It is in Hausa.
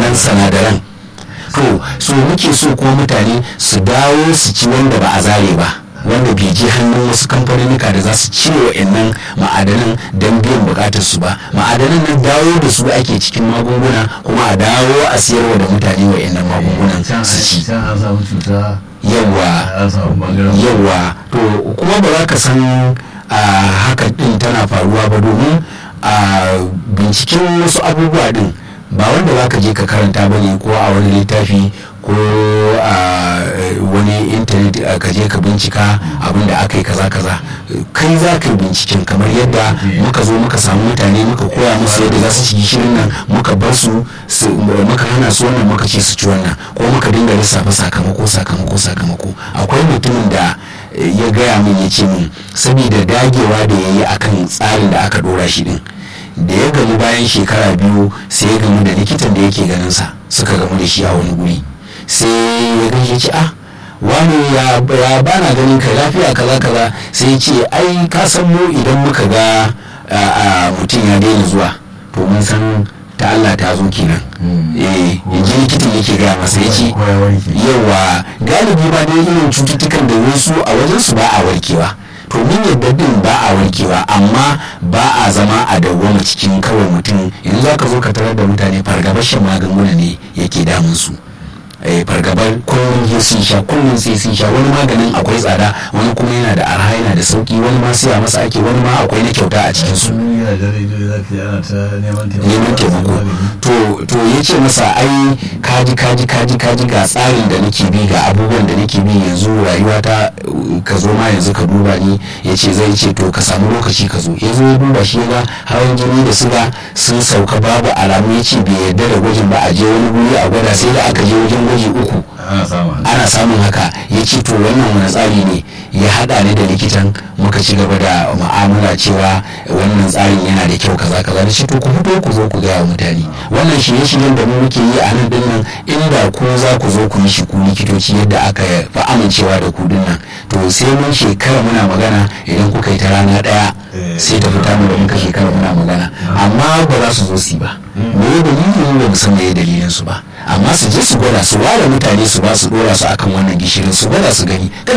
wannan sinadaran to so muke so kuma mutane su dawo su ci wanda ba a zare ba wanda bai je hannun wasu kamfanonika da za su cire wa'annan ma'adanan don biyan bukatar su ba ma'adanan nan dawo da su ake cikin magunguna kuma a dawo a siyarwa da mutane wa'annan magungunan su ci yawa yawa to kuma ba za ka san haka din tana faruwa ba domin a binciken wasu abubuwa din ba wanda za ka je ka karanta ba ne ko a wani littafi ko a wani intanet ka je ka bincika abin da aka yi kaza kaza kai za ka yi binciken kamar yadda muka zo muka samu mutane muka koya musu yadda za su ci gishirin nan muka bar su muka hana su wannan muka ce su ci wannan ko muka dinga lissafa sakamako sakamako sakamako akwai mutumin da ya gaya min ya ce min saboda dagewa da ya yi akan tsarin da aka dora shi din da ya gamu bayan shekara biyu sai ya gamu da likitan da yake ganin sa suka gamu da shi a wani guri sai ya gaishe ce ah wani ya bana ganin ka lafiya kaza kaza sai ce ai ka san mu idan muka ga mutum ya daina zuwa to mun san ta Allah ta zo kenan eh yanzu likitan yake gaya masa ya ce yawa galibi ba dai irin cututtukan da wasu a wajen su ba a warkewa to mun yadda din ba a warkewa amma ba a zama a dawwama cikin kawai mutum yanzu za ka zo ka tarar da mutane fargabar shan magunguna ne yake damun su fargabar kullum ya sun sha kullum sai sun sha wani maganin akwai tsada wani kuma yana da arha yana da sauki wani ma siya masa ake wani ma akwai na kyauta a cikin su neman taimako to ya ce masa ai kaji kaji kaji kaji ga tsarin da nake bi ga abubuwan da nake bi yanzu rayuwa ta ka zo ma yanzu ka duba ni ya ce zai ce to ka samu lokaci ka zo ya zo ya duba shi ga hawan jini da suga sun sauka babu alamu ya ce bai yarda da gwajin ba a je wani guri a gwada sai da aka je wajen gwaji uku ana samun haka ya ce to wannan wani tsari ne ya hada ni da likitan muka ci gaba da mu'amala cewa wannan tsarin yana da kyau kaza kaza da shi to ku fito ku zo ku gaya mutane wannan shirye shiryen da mu muke yi a nan din nan inda ku za ku zo ku yi shi ku likitoci yadda aka fi amincewa da ku din nan to sai mun shekara muna magana idan kuka yi ta rana daya sai ta fita mu da muka shekara muna magana amma ba za su zo su ba me dalilin ba mu san me dalilin su ba amma su je su gwada su ware mutane su ba su dora su akan wannan gishirin su gwada su gani